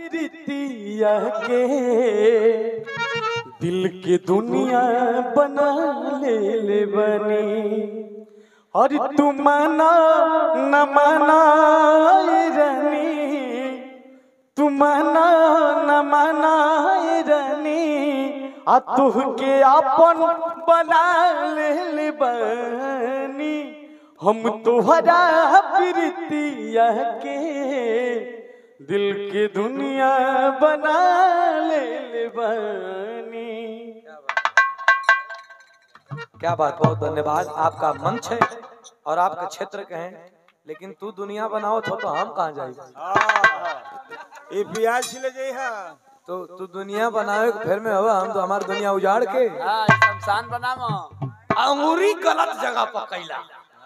प्रीतिया के दिल के दुनिया बना ले ले बनी और तू माना न माना ए रानी तू माना न माना ए रानी आ तुह के अपन बना ले ले बनी हम तुहरा प्रीतिया के दिल के दुनिया बना ले ले बनी क्या बात बहुत धन्यवाद आपका मंच है और आपके क्षेत्र के हैं लेकिन तू दुनिया बनाओ तो, तो हम कहाँ जाए ये प्याज छिले जाइ हा तो तू दुनिया बनावे के फिर में हो हम तो हमारी दुनिया उजाड़ के हाँ शमशान बनामो अंगूरी गलत जगह पर कैला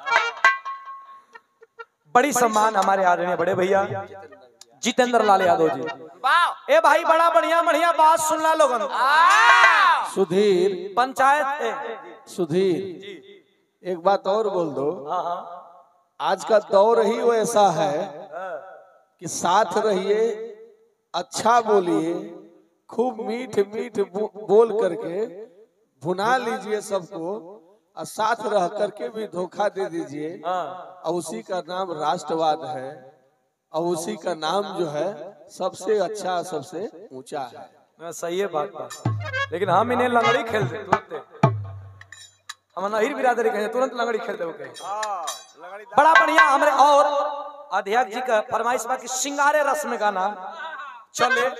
बड़ी सम्मान हमारे आदरणीय बड़े भैया जितेंद्र लाल यादव जी वाह ए भाई बड़ा बढ़िया बढ़िया बात सुनला लोगन आ सुधीर पंचायत ए, सुधीर एक बात और बोल दो हाँ हाँ आज का दौर ही वो ऐसा है कि साथ रहिए अच्छा बोलिए खूब मीठ मीठ बो- बोल करके भुना लीजिए सबको और साथ रह करके भी धोखा दे दीजिए हाँ और उसी का नाम राष्ट्रवाद है और उसी का नाम जो है सबसे अच्छा सबसे ऊंचा है मैं सही है बात बात लेकिन हम इन्हें लंगड़ी खेल दे तुरंत हम नहीर बिरादरी कहे तुरंत लंगड़ी खेल दे ओके हां लगड़ी बड़ा बढ़िया हमारे और अध्यक्ष जी का फरमाइश बा कि सिंगारे रस में गाना चले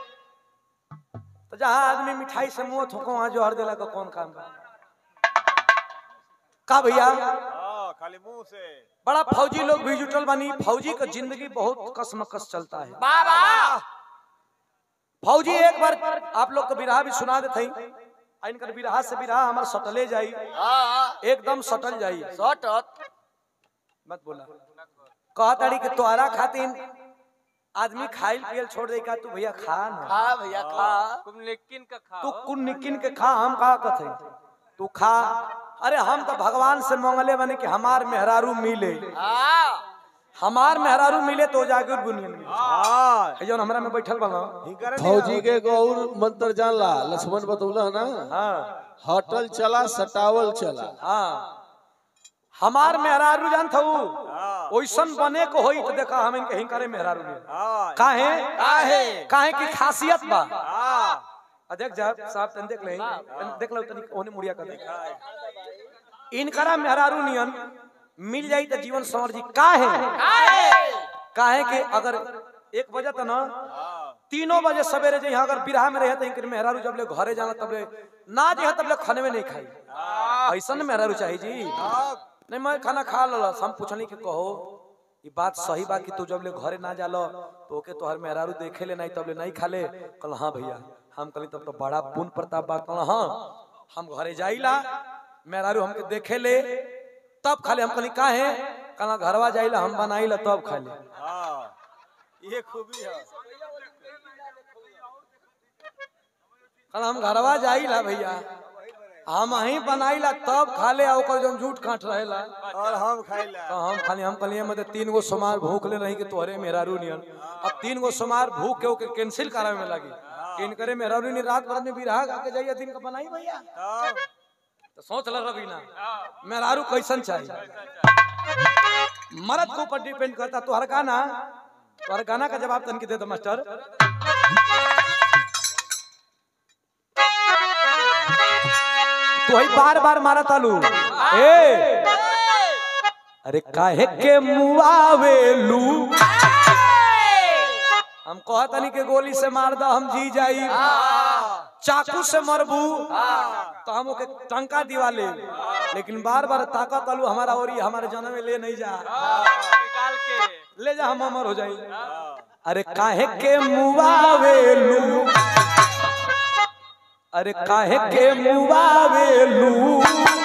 तो जहाँ आदमी मिठाई से मुंह थोको वहां जो हर दिला का कौन काम बा का भैया हां खाली मुंह से बड़ा फौजी लोग भी जुटल बनी फौजी का जिंदगी बहुत कसमकस चलता है बाबा फौजी एक बार आप लोग को बिरहा भी सुना देते हैं आ इनकर बिरहा से बिरहा हमार सटले जाई हाँ एकदम सटल जाई शॉर्ट मत बोला कहा ताड़ी कि तोहरा खातिर आदमी खाइल पियल छोड़ दे का तू भैया खा ना खा भैया खा तुम लेकिन का खा तू कुन निकिन के खा हम कहा कथे तू खा अरे हम तो भगवान से मांगले बने कि हमार मेहरारू मिले हाँ हमार मेहरारू मिले तो जागिर बुनियन में हां जौन हमरा में बैठल बना हिकर फौजी के गौर मंत्र जानला लक्ष्मण बतौला ना हाँ हटल चला सटावल चला हाँ हमार मेहरारू जान था ओइसन बने को होई तो देखा हम इनके हिंकरे मेहरारू में हां काहे काहे? काहे की खासियत बा हां आ देख जा साहब तन देख ले तन देख लो तनी ओने मुड़िया कर देख इनकरा मेहरारू नियन मिल जाई तो जीवन संवर जी काहे काहे काहे के अगर एक बजे तो ना तीनों बजे सवेरे जे अगर बिरहा में रहे तो इनकर मेहरारू जब ले घरे जाना तब ले ना जे तब ले खाने में नहीं खाई ऐसा ना मेहरारू चाहिए जी नहीं मैं खाना खा लो हम पूछनी के कहो ये बात सही बा कि तू जब ले घरे ना जालो तो ओके तोहर मेहरारू देखे ले नहीं तब ले नहीं खा ले कल हाँ भैया हम कली तब तो बड़ा पुण्य प्रताप बा कल हाँ हम घरे जाइला मेहरारू हमके देखे ले तब खाले हम कली का है कल घरवा जाइला हम बनाइला तब खा ले हां ये खूबी है कल हम घरवा जाइला भैया हम ही बनाइला तब खा ले आ ओकर जौन झूठ काट रहेला और हम खाइला तो हम खाली हम कलिए मतलब तीन गो सोमार भूख ले रही कि तोहरे मेहरारू नियन अब तीन गो सोमार भूख के ओके कैंसिल करावे में लगी कि इनकरे मेहरारू ने रात भर में बिरहा गा के जाइए दिन का बनाई भैया तब तो सोच ल रवीना मेहरारू कैसन चाहिए मर्द के ऊपर डिपेंड करता तोहर गाना तोहर गाना का जवाब तन के दे दो मास्टर तो ही बार बार मारा तालू ए अरे काहे के मुआवेलू हम कहतनी के गोली से मार दा हम जी जाई चाकू से मरबू तो हम ओके टंका दिवा ले लेकिन बार बार ताकत आलू हमारा और ये हमारे जन्म में ले नहीं जा निकाल के ले जा हम अमर हो जाई अरे काहे के मुआवेलू अरे काहे के मुआवेलू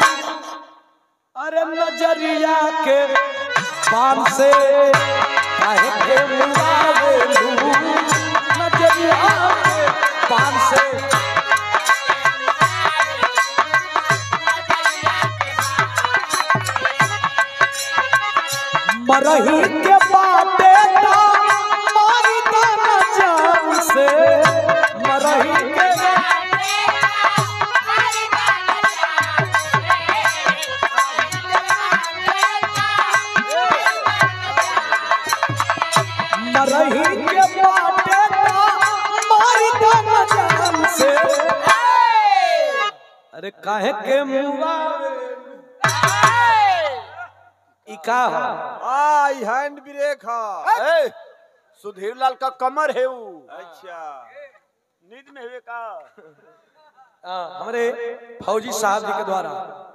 अरे नजरिया के पान से काहे के मुआवेलू नजरिया के पान से मरही के बाटे ता मारी ता न जाऊं अरे काहे के मुआ ई का ह आई हैंड ब्रेक है सुधीर लाल का कमर है वो अच्छा नींद में हुए का आ, हमारे फौजी साहब जी के द्वारा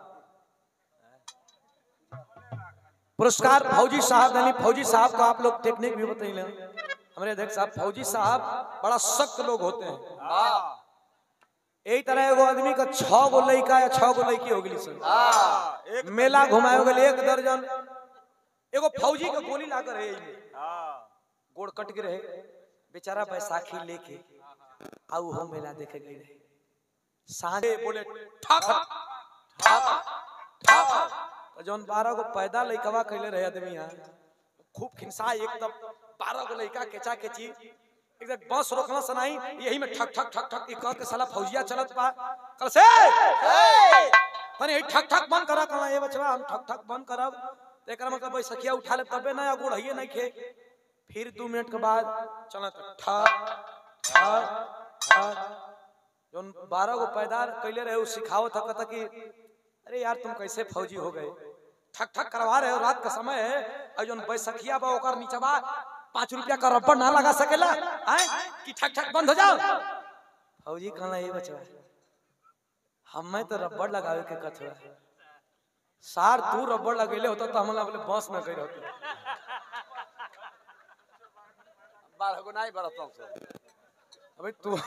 पुरस्कार फौजी साहब यानी फौजी साहब का आप लोग टेक्निक भी बताइए हमारे अध्यक्ष साहब फौजी साहब बड़ा सख्त लोग होते हैं यही तरह एगो आदमी का छह गो लड़का या छह गो लड़की हो गई सर एक मेला घुमाए हो गए एक दर्जन एगो फौजी के गोली लाकर है एहिमे। हाँ गोड़ कट के रहे बेचारा बैसाखी लेके आऊ हम मेला देखे गई रहे साँझे बोले ठक ठक ठक तो जौन बारह गो पैदा लइकवा कैले रहे आदमी यहाँ खूब खिंसा एकदम बारह गो लइका केचा केची एकदम बस रोकना सनाई यही में ठक ठक ठक ठक ई कह के साला फौजिया चलत पा कल से तने यही ठक ठक बंद करा कहला ये बचवा हम ठक ठक बंद करब तो एकरा मतलब बैसखिया उठा ले तबे ना या गोड़ हइए नहीं खे फिर दो मिनट के बाद चलत ठक ठक ठक जौन बारह गो पैदार कैले रहे उ सिखावत था कि अरे यार तुम कैसे फौजी हो गए ठक ठक करवा रहे हो रात का समय है और जौन बैसखिया बा ओकर नीचवा पाँच रुपया का रब्बर ना लगा सकेला आए कि ठक ठक बंद हो जाओ फौजी कहला ये बचवा हमें तो रब्बर लगावे के कथवा सार तू रब्बर लगेले होता तो हमला बोले बस में गई रहती बारह गो नहीं बरतों से अबे तू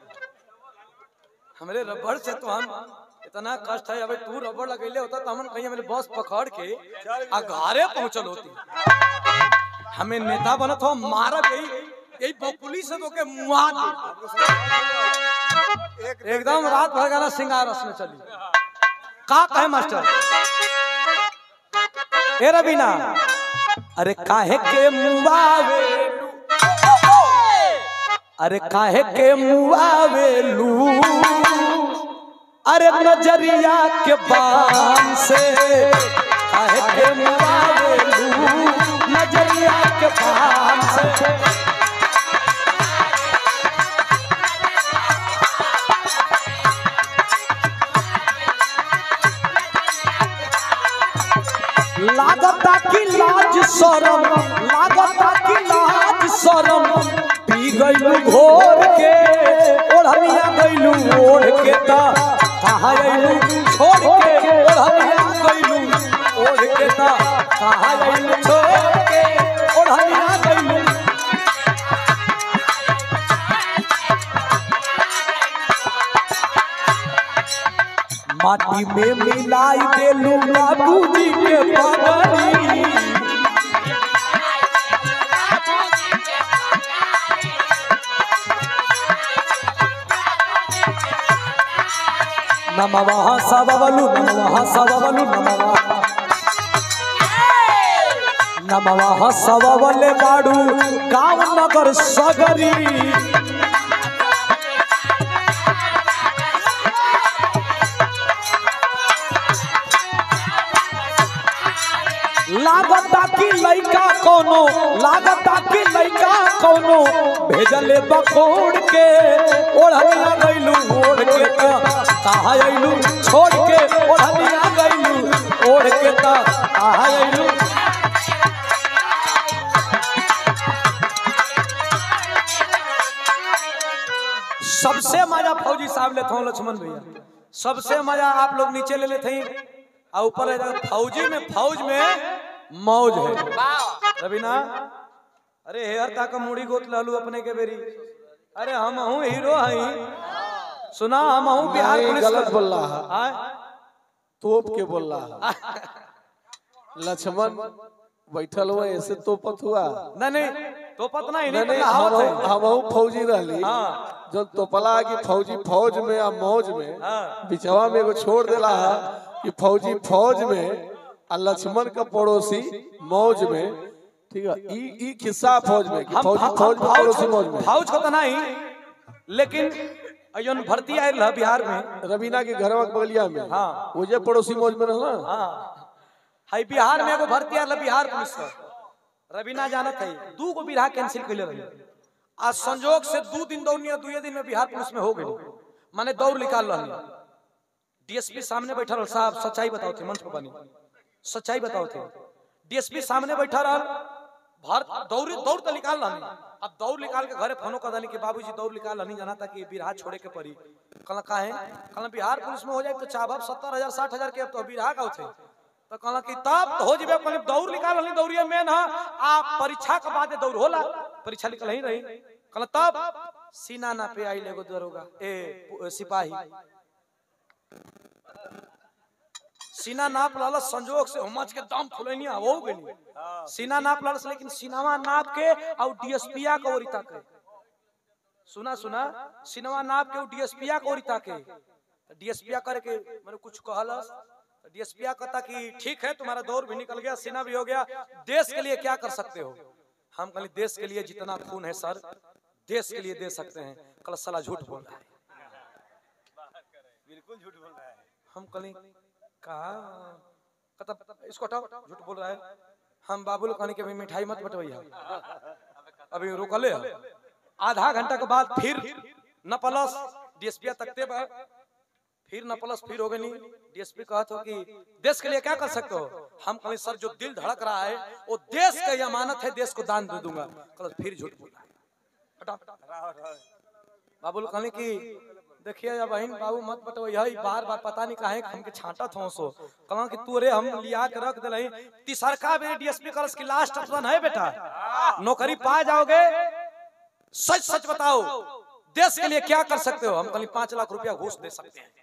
हमरे रबड़ से तो हम इतना कष्ट है अबे तू रबड़ लगैले होता तो हम कहीं हमारे बस पकड़ के आ घरे पहुंचल होती हमें नेता बनत हो मारब यही यही बकुली से तो के मुआ दे एकदम रात भर गाना सिंगार रस में चली का कहे मास्टर ए रबीना अरे काहे के मुआवे अरे काहे के मुआवेलू अरे नजरिया के बान से काहे के मुआवेलू नजरिया के बान से लागता की लाज शरम लागता की लाज शरम पी गईलू घोर के ओढ़निया गईलू ओढ़ के ता कहाँ गईलू छोड़ के ओढ़निया गईलू ओढ़ के ता कहाँ गईलू छोड़ के ओढ़निया गईलू माटी में मिलाई देलू बाबूजी के पगड़ी नमः सबवलु नमः सबवलु नमः नमः सबवले बाड़ू गाँव नगर सगरी लागता की लइका कोनो लागता की लइका कोनो भेजले बकोड़ के ओढ़निया गइलू ओढ़ के त कहा अइलू छोड़ के ओढ़निया गइलू ओढ़ के त कहा अइलू सबसे मजा फौजी साहब लेते हो लक्ष्मण भैया सबसे मजा आप लोग नीचे ले लेते हैं और ऊपर है जाकर फौजी में फौज में मौज है रवीना अरे हेयर ता का मुड़ी गोत लालू अपने के बेरी अरे हम हूँ हीरो हई सुना हम हूँ बिहार नहीं, पुलिस गलत का- बोल रहा है। आय? तोप के बोल रहा है लक्ष्मण बैठल हुआ ऐसे तोपत हुआ नहीं नहीं तो पतना ही नहीं नहीं नहीं पता हम हावत है हम फौजी रहली हाँ। जब तोपला कि फौजी फौज में आ मौज में हाँ। बिचवा में एगो छोड़ देला है कि फौजी फौज में आ लक्ष्मण का पड़ोसी मौज में ठीक है ई ई खिस्सा फौज में कि हम फौजी फौ- फौज में फौज पड़ोसी मौज में फौज को तो नहीं लेकिन अयन भर्ती आयल रहा बिहार में रवीना के घरवा के बगलिया में हाँ। वो जे पड़ोसी मौज में रहला हाँ हाई बिहार में एगो भर्ती आयल रहा बिहार पुलिस का रवीना जानत है दू गो बिरहा कैंसिल कैले रही आज संजोग से दू दिन दौड़नी दुए दिन में बिहार पुलिस में हो गई माने दौड़ निकाल रही डीएसपी सामने बैठा रहा साहब सच्चाई बताओ थे मंच पर बनी सच्चाई बताओ थे डीएसपी सामने बैठा रहा भारत दौड़ दौड़ तो निकाल लानी अब दौड़ निकाल के घरे फोनो कर दानी कि बाबूजी दौड़ निकाल लानी जाना था कि बिरहा छोड़े के पड़ी कल का है कल बिहार पुलिस में हो जाए तो चाहब सत्तर हजार साठ हजार के अब तो बिरहा का होते तो कहला कि तब हो जेबे कल दौड़ निकाल लानी दौड़िए मेन है आ परीक्षा के बाद दौड़ होला परीक्षा निकल ही रही कल तब सीना ना पे आई लेगो दरोगा ए पु- सिपाही सीना नाप लाल संजोग से हमच के दम फुलैनी हो गई सीना नाप लाल लेकिन सीनावा नाप के और डीएसपीया के ओरी ताके सुना सुना सीनावा नाप के डीएसपीया के ओरी ताके डीएसपीया करे के मैंने कुछ कहलस डीएसपीया कहता कि ठीक है तुम्हारा दौर भी निकल गया सीना भी हो गया देश के लिए क्या कर सकते हो हम कहले देश के लिए जितना खून है सर देश के लिए दे सकते हैं कल साला झूठ बोल रहा है बिल्कुल झूठ बोल रहा है हम कहली कहा कहता इसको हटाओ झूठ बोल रहा है हम बाबू लोग कहने के अभी मिठाई मत बटवैया अभी रोकले है। आधा घंटा के बाद फिर न प्लस डीएसपी तकते बा फिर न प्लस फिर हो गई डीएसपी कहत हो कि देश के लिए क्या कर सकते हो हम कहें सर जो दिल धड़क रहा है वो देश का अमानत है देश को दान दे दूंगा कल फिर झूठ बोल रहा है हटाओ राहो राहो बाबू लोग कहने की देखिए या बहन बाबू मत बटो यही बार बार पता नहीं काहे कि हमके छांटा थो सो कहला कि तू रे हम लिया के रख दिलही तीसरका बेर डीएसपी कॉलेज की लास्ट ऑप्शन है बेटा नौकरी पा जाओगे सच सच बताओ देश के लिए क्या कर सकते हो हम कहीं पांच लाख रुपया घूस दे सकते हैं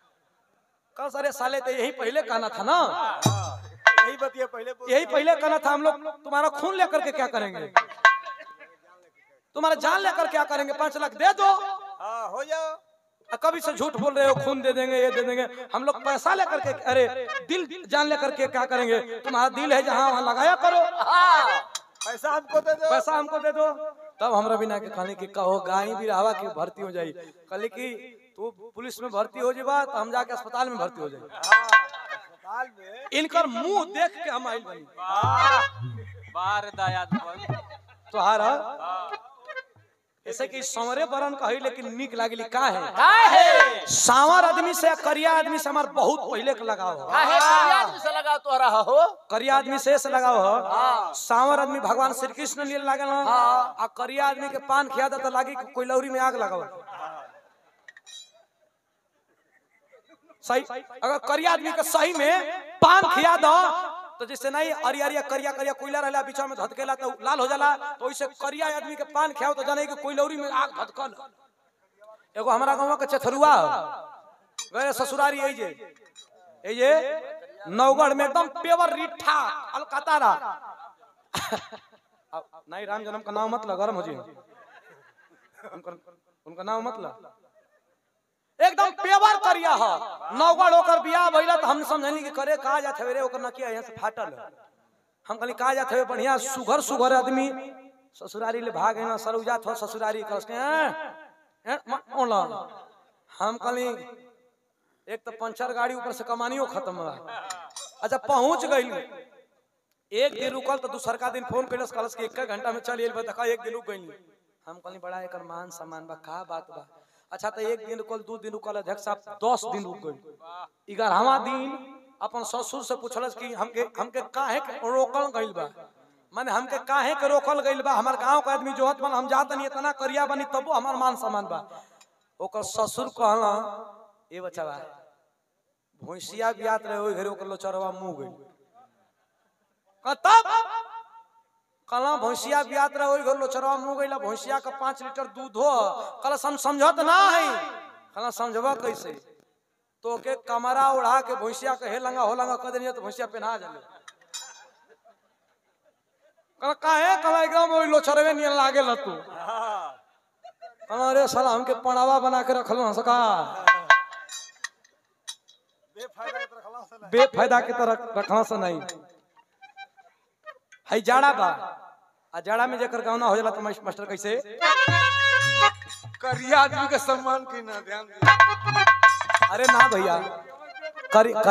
कल सारे साले तो यही पहले कहना था ना यही बतिया पहले बोल यही पहले कहना था हम लोग तुम्हारा खून लेकर के क्या करेंगे तुम्हारा जान लेकर क्या करेंगे पांच लाख दे दो हाँ हो जाओ आ, कभी से झूठ बोल रहे हो खून दे देंगे ये दे देंगे हम लोग पैसा लेकर के अरे दिल जान लेकर के क्या करेंगे तुम्हारा दिल है जहाँ वहाँ लगाया करो पैसा हमको दे दो पैसा हमको दे दो तब हमरा बिना के कहने की कहो गाय भी रहा की भर्ती हो जाई कहले कि तू पुलिस में भर्ती हो जेबा तो हम जाके अस्पताल में भर्ती हो जाई अस्पताल में इनकर मुंह देख के हम आइल बनी बार दयाद पर तोहारा ऐसे कि संवरे बरन कही लेकिन निक लागली का है काहे सांवर आदमी से करिया आदमी से हमार बहुत पहले के लगाव हो काहे करिया आदमी से लगा तो रहा हो करिया आदमी से से लगाव हो सांवर आदमी भगवान श्री कृष्ण लिए लागल हो आ करिया आदमी के पान खिया दे तो लागी कि कोई लौरी में आग लगाव सही अगर करिया आदमी के सही में पान खिया दो तो जैसे नहीं अरिया अरिया करिया करिया कोयला रहला बीच में धधकेला तो लाल हो जाला तो वैसे करिया आदमी के पान खियाओ तो जाने कि कोई लौरी में आग धधकल एगो हमारा गांव के चथरुआ गए ससुरारी यही जे ये जे नवगढ़ में एकदम पेवर रिठा अलकतारा अब नहीं राम जन्म का नाम मत ला गरम हो जी उनका उनका नाम मत ला एकदम पेवर करिया ह नवगढ़ ओकर बियाह भइला तो हम समझनी कि करे का जात हवे रे ओकर नकिया यहाँ से फाटल है। हम कहली का जात हवे बढ़िया सुघर सुघर आदमी ससुरारी ले भाग ना सरुजा थो ससुरारी कस के हैं? हैं? म- ओला हम कहली एक तो पंचर गाड़ी ऊपर से कमानियो खत्म बा अच्छा पहुंच गई एक दिन रुकल तो दूसर का दिन फोन कैलस कहलस कि एक घंटा में चल एल देखा एक दिन रुक गई हम कहली बड़ा एकर मान सम्मान बा का बात बा अच्छा तो एक दिन रुकल दू दिन रुकल अध्यक्ष साहब दस दिन रुक गई ग्यारहवा दिन अपन ससुर से पूछलस कि हमके हमके काहे के रोकल गइल बा माने हमके काहे के रोकल गइल बा हमार गांव के आदमी जोहत बन हम जात नहीं इतना करिया बनी तबो हमार मान सम्मान बा ओकर ससुर कहला ए बच्चा भैंसिया बियात रहे ओइ घरे ओकर लोचरवा मुंह गइल का तब कला भैंसिया बियात रहे ओइ घर लोचरवा मुंह गइला भैंसिया का पाँच लीटर दूध हो कल हम समझत ना है कला समझबा कैसे तो के कमरा उड़ा के भैंसिया के हे लंगा हो लंगा कर देनी तो भैंसिया पहना जाले कला काहे कला एकदम ओइ लोचरवे नियन लागे ल तू कला रे साला हमके पड़ावा बना के रखल हंस का बेफायदा के तरह खलास है ना बेफायदा के तरह रखना से नहीं है जाड़ा बा आ जाड़ा में जेकर गावना हो जाला तो मास- मास्टर कैसे करिया आदमी का सम्मान की ना ध्यान दिया अरे ना भैया करी